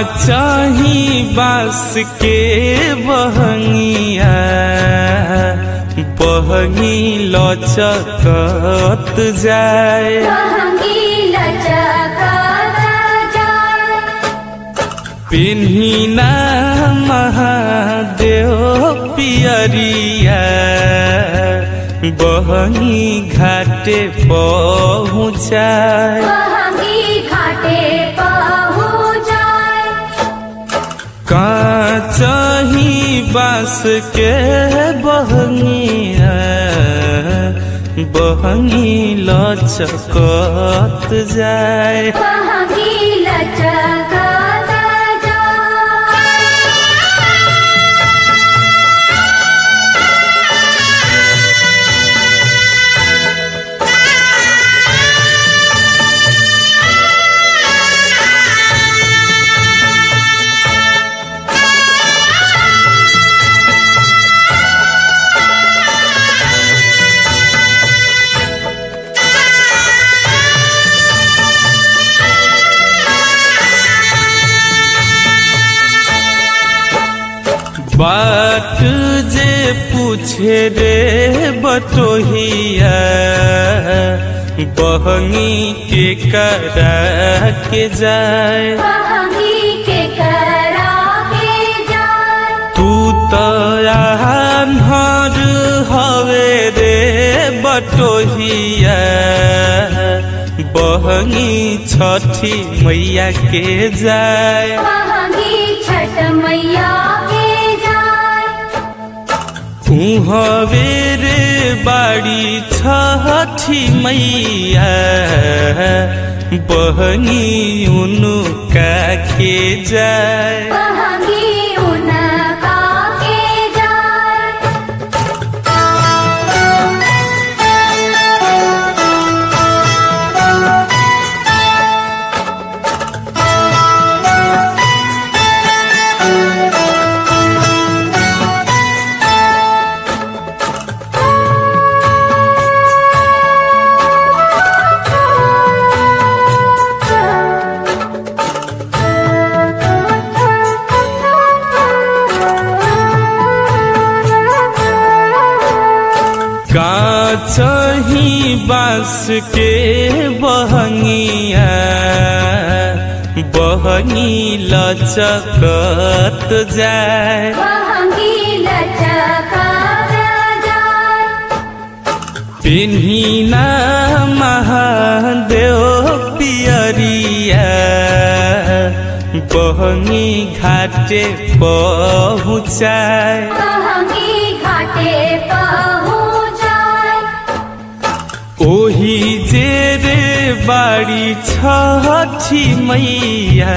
चाही बास के बहंगिया बहंगी लचकत जाए बहंगी लचकता जाए पिन्हिना महादेव पियरिया बहंगी घाटे पहुँचाए बहंगी घाटे पहुँ जाए काचही बास के बहंगिया बहंगी लचकत जाए बहंगी लचकता जाए बात जे पूछे रे बटोहिया बहंगी के करा के जाए बहंगी के करा के जाए तू तो आन्हर हवे रे बटोहिया बहंगी छठी मैया के जाए बहंगी छठ मैया के जाए हवे रे बाड़ी छठी मैया बहनी उनका के जाए बहंगी उनका के जाए काचही बास के बहंगिया बहनी लचकत जाए बहंगी लचकता जाए पिन्हिना महादेव पियरिया बहनी घाटे पहुँचाए बहंगी घाटे पहुँ जाए ओही जे रे बाड़ी छठी मैया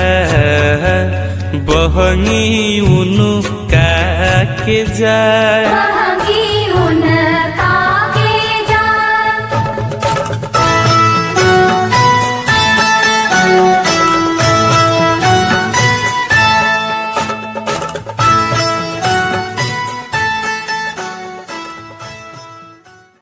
बहनी उनका के जाए बहंगी उनका